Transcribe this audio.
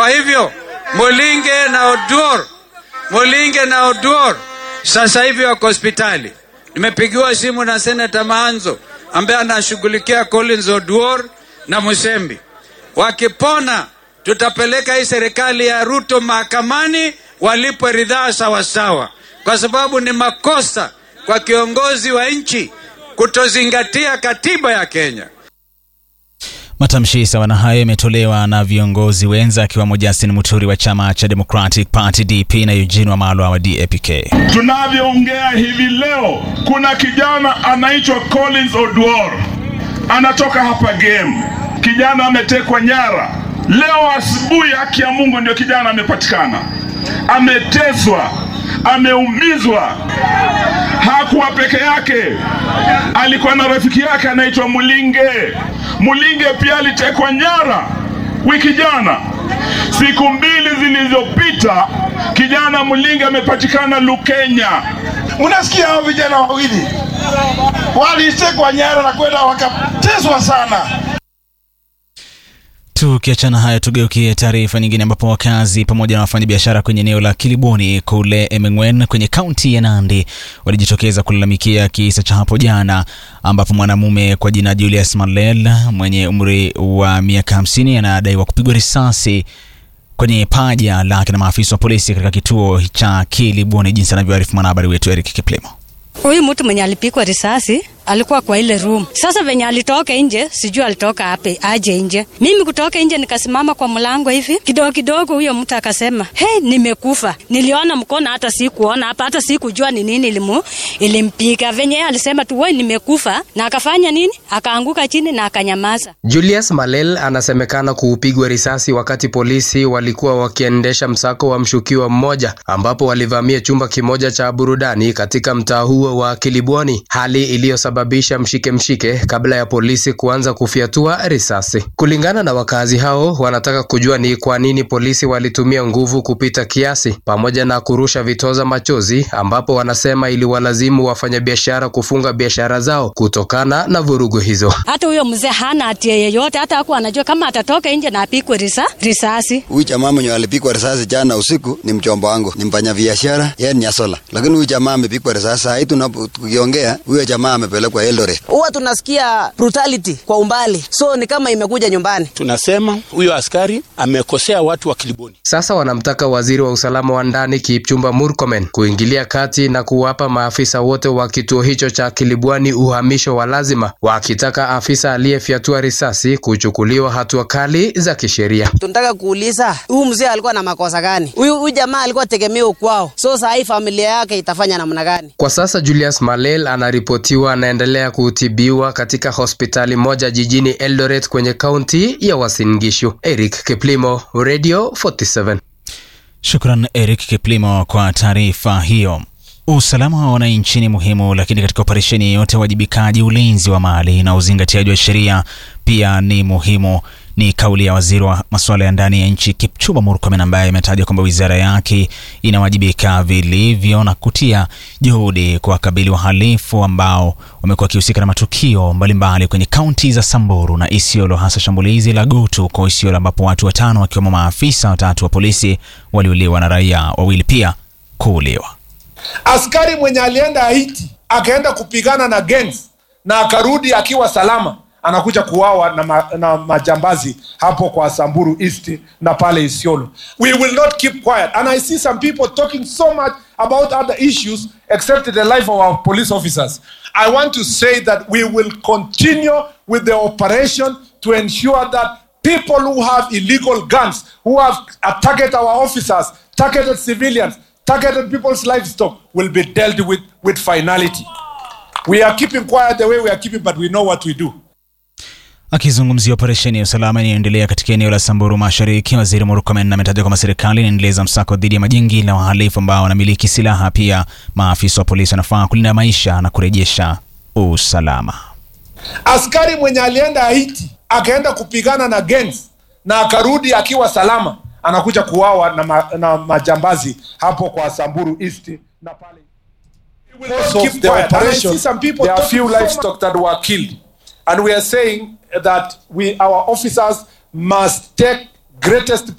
Kwa hivyo Mulinge na Oduor, Mulinge na Oduor sasa hivi wako hospitali. Nimepigiwa simu na Senata Maanzo ambaye anashughulikia Collins Oduor na Musembi. Wakipona tutapeleka hii serikali ya Ruto mahakamani walipwe ridhaa sawasawa, kwa sababu ni makosa kwa kiongozi wa nchi kutozingatia katiba ya Kenya. Matamshi sawa na hayo yametolewa na viongozi wenza akiwemo Justin Muturi wa chama cha Democratic Party DP na Eugene Wamalwa wa DAPK. Tunavyoongea hivi leo, kuna kijana anaitwa Collins Oduor anatoka hapa game. Kijana ametekwa nyara leo asubuhi, haki ya Mungu ndio kijana amepatikana, ameteswa, ameumizwa. Hakuwa peke yake, alikuwa na rafiki yake anaitwa Mulinge. Mulinge pia alitekwa nyara wiki jana. Siku mbili zilizopita, kijana Mulinge amepatikana Lukenya. Unasikia hao vijana wawili walitekwa nyara na kwenda wakateswa sana. Tukiachana hayo, tugeukie taarifa nyingine, ambapo wakazi pamoja na wafanyabiashara kwenye eneo la Kiliboni kule Emengwen kwenye kaunti ya Nandi walijitokeza kulalamikia kisa cha hapo jana, ambapo mwanamume kwa jina Julius Malel mwenye umri wa miaka hamsini anadaiwa kupigwa risasi kwenye paja lake na maafisa wa polisi katika kituo cha Kiliboni, jinsi anavyoarifu mwanahabari wetu Eric Kiplimo. Huyu mtu mwenye alipigwa risasi alikuwa kwa ile room. Sasa venye alitoka nje, sijui alitoka ape aje nje. Mimi kutoka nje nikasimama kwa mlango hivi kidogo kidogo, huyo mtu akasema hey, nimekufa. Niliona mkono, hata sikuona hapa, hata sikujua ni nini ilimu ilimpiga. Venye yeye alisema tu wewe, nimekufa, na akafanya nini? Akaanguka chini na akanyamaza. Julius Malel anasemekana kuupigwa risasi wakati polisi walikuwa wakiendesha msako wa mshukiwa mmoja, ambapo walivamia chumba kimoja cha burudani katika mtaa huo wa Kilibwani, hali iliyosababisha mshike mshike kabla ya polisi kuanza kufyatua risasi. Kulingana na wakazi hao, wanataka kujua ni kwa nini polisi walitumia nguvu kupita kiasi pamoja na kurusha vitoza machozi, ambapo wanasema iliwalazimu wafanyabiashara kufunga biashara zao kutokana na vurugu hizo. Hata huyo mzee hana hatia yeyote, hata hakuwa anajua kama atatoka nje na apigwe risa, risasi. Huyu jamaa mwenye alipigwa risasi jana usiku ni mchomba wangu, ni mfanya biashara, yeye ni asola, lakini huyu jamaa amepigwa risasi. Saa hii tukiongea, huyo jamaa amepelekwa Eldoret. Huwa tunasikia brutality kwa umbali, so ni kama imekuja nyumbani. Tunasema huyo askari amekosea watu wa Kiliboni. Sasa wanamtaka waziri wa usalama wa ndani Kipchumba Murkomen kuingilia kati na kuwapa maafisa wote wa kituo hicho cha Kilibwani uhamisho wa lazima, wakitaka afisa aliyefyatua risasi kuchukuliwa hatua kali za kisheria. Tunataka kuuliza huyu mzee alikuwa na makosa gani? Huyu huyu jamaa alikuwa tegemeo kwao, so saa hii familia yake itafanya namna gani? Kwa sasa Julius Malel anaripotiwa anaendelea kutibiwa katika hospitali moja jijini Eldoret kwenye kaunti ya Uasin Gishu. Eric Kiplimo, Radio 47. Shukran Eric Kiplimo kwa taarifa hiyo. Usalama wa wananchi ni muhimu, lakini katika operesheni yeyote, uwajibikaji, ulinzi wa mali na uzingatiaji wa sheria pia ni muhimu. Ni kauli ya waziri wa masuala ya ndani ya nchi Kipchumba Murkomen, ambaye ametaja kwamba wizara yake inawajibika vilivyo na kutia juhudi kuwakabili wahalifu ambao wamekuwa wakihusika na matukio mbalimbali kwenye kaunti za Samburu na Isiolo, hasa shambulizi la Gutu kwa Isiolo ambapo watu watano wakiwemo maafisa watatu wa polisi waliuliwa na raia wawili pia kuuliwa. Askari mwenye alienda Haiti akaenda kupigana na gangs na akarudi akiwa salama, anakuja kuwawa na, ma, na majambazi hapo kwa Samburu East na pale Isiolo. We will not keep quiet and I see some people talking so much about other issues except the life of our police officers. I want to say that we will continue with the operation to ensure that people who have illegal guns, who have targeted our officers, targeted civilians, targeted people's livestock will be dealt with with finality. We are keeping quiet the way we are keeping, but we know what we do. Akizungumzia operesheni ya usalama inayoendelea katika eneo la Samburu Mashariki, waziri Murkomen ametaja kwamba serikali inaendeleza msako dhidi ya majingi na wahalifu ambao wanamiliki silaha. Pia maafisa wa polisi wanafaa kulinda maisha na kurejesha usalama. Askari mwenye alienda Haiti akaenda kupigana na gangs na akarudi akiwa salama, anakuja kuwawa na, ma, na majambazi hapo kwa Samburu East na pale. Of the operation, there are few livestock that were killed and we are saying that we our officers must take greatest